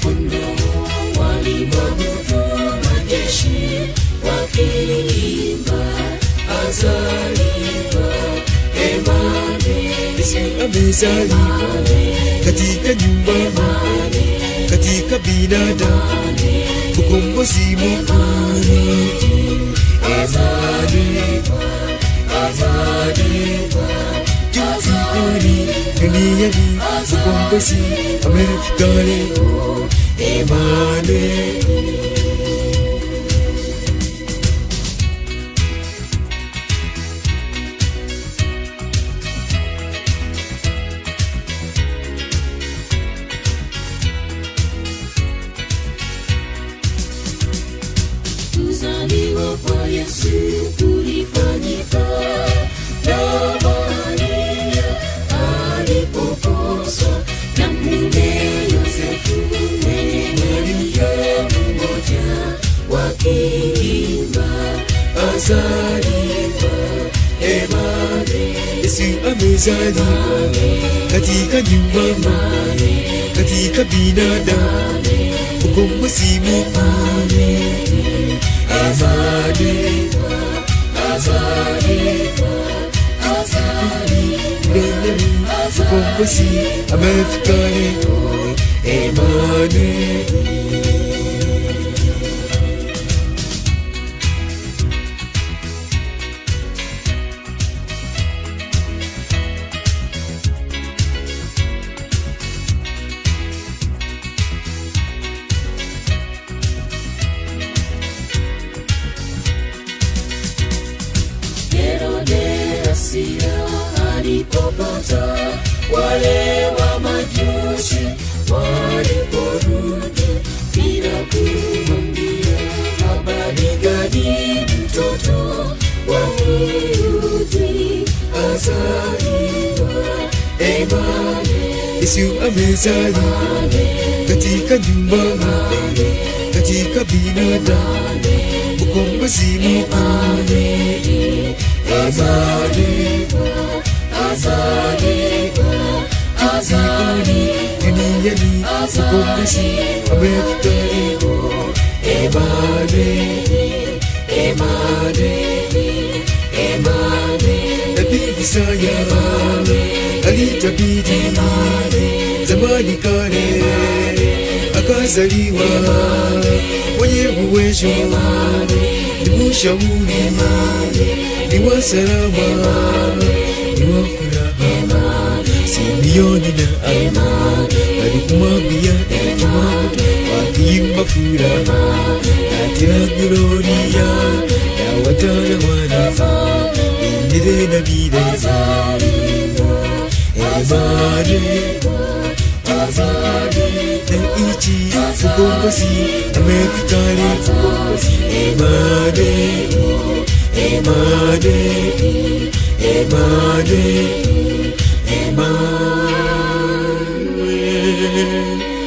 mwana-kondoo walimwabudu majeshi wakiimba azaliwa Emmanuel Yesu amezaliwa katika nyumba moja, katika binadamu, ukombozi mkuu. azaliwa azaliwa Mbinguni, duniani, ukombozi amefika leo. Emmanuel. kuzaliwa kwa Yesu kulifanyika na Maria alipoposwa na mume Yosefu mwenye Maria mmoja wakiimba azaliwa Emmanuel Yesu amezaliwa katika nyumba moja, katika binadamu, ukombozi mkuu. azaliwa azaliwa azaliwa Duniani, ukombozi amefika leo. Emmanuel. Herode Asia alipopata wale wa majusi waliporudi bila kumwambia habari gani mtoto wa Myahudi azaliwa Emmanuel Yesu amezaliwa katika nyumba moja, katika binadamu, ukombozi mkuu. azaliwa azaliwa azaliwa Duniani, ukombozi amefika leo. Emmanuel Emmanuel Emmanuel Nabii Isaya alitabiri zamani kale, akazaliwa mwenye uwezo, ni mshauri, ni wa salama, ni wa furaha. Simeoni na Ana alikumwambia Elijah wakiimba furaha katika gloria ya watawala milele na milele. Emmanuel, na ichi ukombozi amefika leo. Emmanuel, Emmanuel, Emmanuel, Emmanuel.